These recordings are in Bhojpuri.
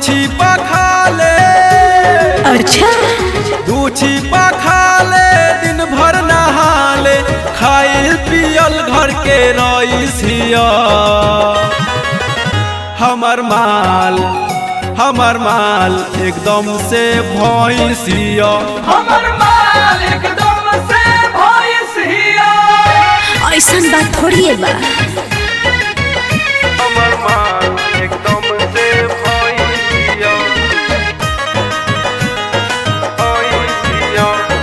छिपा खा ले अच्छा दू छिपा खा ले दिन भर नहा ले खाइल पियल घर के रईसिया हमर माल हमर माल एकदम से भैंसिया हमर माल एकदम से भैंस हिया ऐसन बात थोड़ी है बा हमर माल एकदम से भैंसिया भैंसिया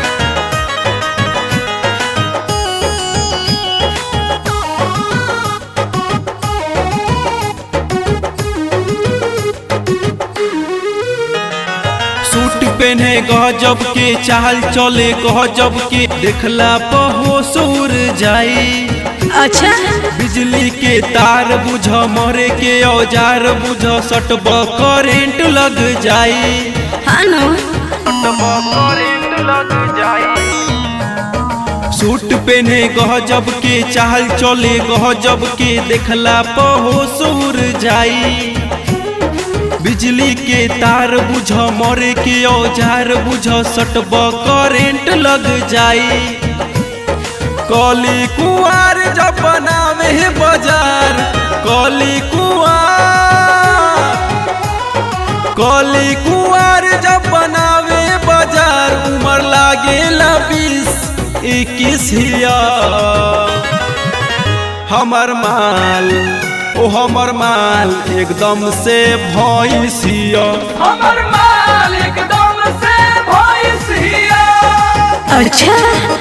सूट पहने गजब के चाल चले गजब के देखला पहो सूर जाई अच्छा बिजली के तार बुझ मरे के औजार बुझ सटब करेंट लग जाई हाँ नो करेंट लग जाई सूट पहने गजब के चाल चले गजब के देखला पहो सूर जाई बिजली के तार बुझ मरे के औजार बुझ सटब करेंट लग जाई कली कुआर जब बनावे है बाजार कली कुआर कली कुआर जब बनावे बाजार उमर लागे बीस इक्कीस हिया हमर माल ओ हमर माल एकदम से भैंसिया हमर माल एकदम से भैंस हिया अच्छा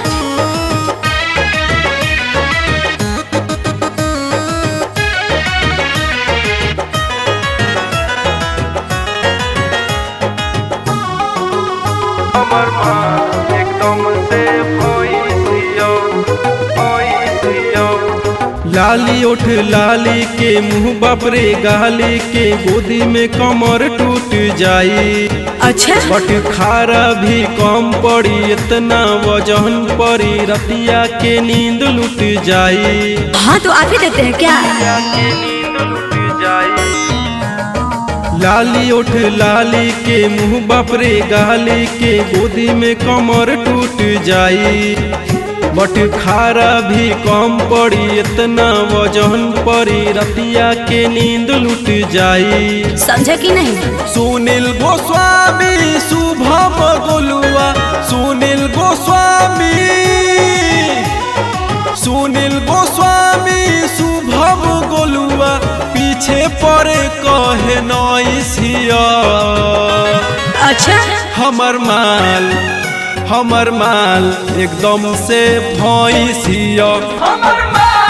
हमर माल एकदम से भैंसिया भैंसिया लाली उठ लाली के मुंह बापरे गाली के गोदी में कमर टूट जाई अच्छा बट खारा भी कम पड़ी इतना वजन पड़ी रतिया के नींद लुट जाई हाँ तो आप ही देते हैं क्या लाली उठ लाली के मुंह बापरे गाली के गोदी में कमर टूट जाई बट खारा भी कम पड़ी इतना वजन पड़ी रतिया के नींद लुट जाई समझा कि नहीं सुनील गोस्वामी शुभम गोलुआ सुनील गोस्वामी सुनील गोस्वामी शुभम गोलुआ पीछे पड़े कहे नैसिया अच्छा हमर माल हमर माल एकदम से भैंसिया हमर माल